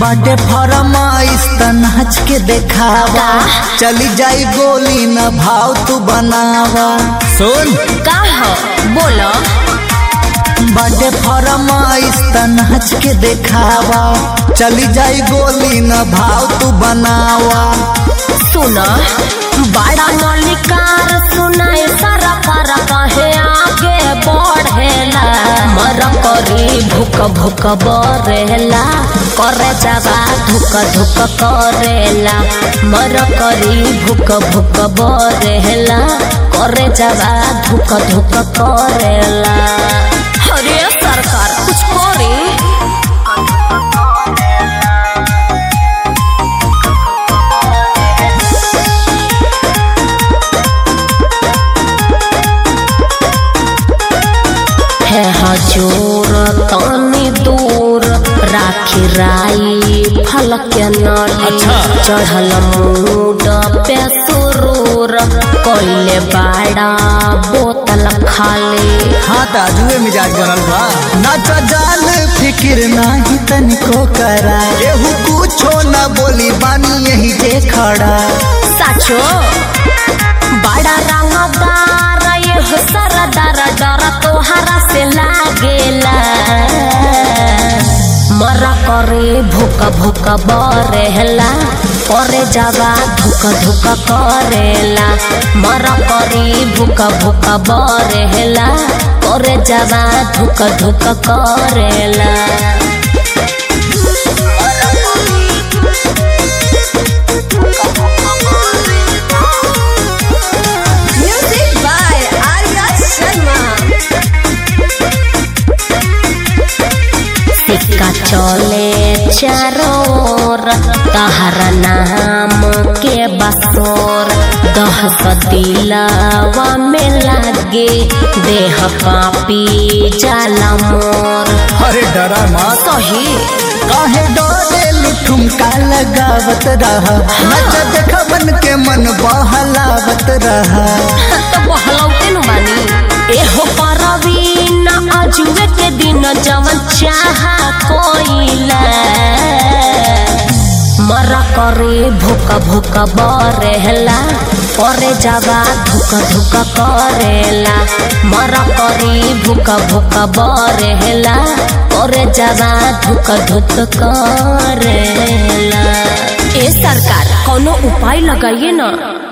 बाटे फरमाइश त नाच के देखावा चली जाई गोली न भाव तू बनावा सुन का हो बोलो बाटे फरमाइश त नाच के देखावा चली जाई गोली न भाव तू बनावा सुनो बड़ा मलिकार सुनाए सारा पारा कहे आगे बढ़ेला मर करी भूक भूक बरेला करे जावा धुक धुक करेला मर करी भूक भूक बरेला करे जावा धुक धुक करेला अरे सरकार कुछ करी है हजूर तनी दूर राखी राई फल के नली अच्छा। चढ़ल मूड पे सुरूर कोइले बाड़ा बोतल खाली हाँ ताजुए मिजाज बनल बा नाच जाल फिकिर नाही तनिको करा एहू कुछो न बोली बानी यही जे खड़ा साचो बड़ा रंगदार ये हो सरदार डर तोहरा से लागेला मरा करे भूक भूक बरेला करे जावा धुक धुक करेला मरा करे भूक भूक बरेला करे जावा धुक धुक करेला Music by Arya Sharma. सिक्का चले चारों ओर तहरा नाम के बसोर दहस दिलावा में लागे देह कापी जाला मोर अरे डरा मत सही काहे डोले ठुमका लगावत रहा नच देख मन के मन बहलावत रहा तो बहलौते न बानी एहो परवीन अजुए के दिन जवन चाहा कोइला मरा करे भूक भूक बरेला करे जावा धुक धुक करेला मरा करे भूक भूक बरेला करे जावा धुक धुक करेला ए सरकार कोनो उपाय लगाइए ना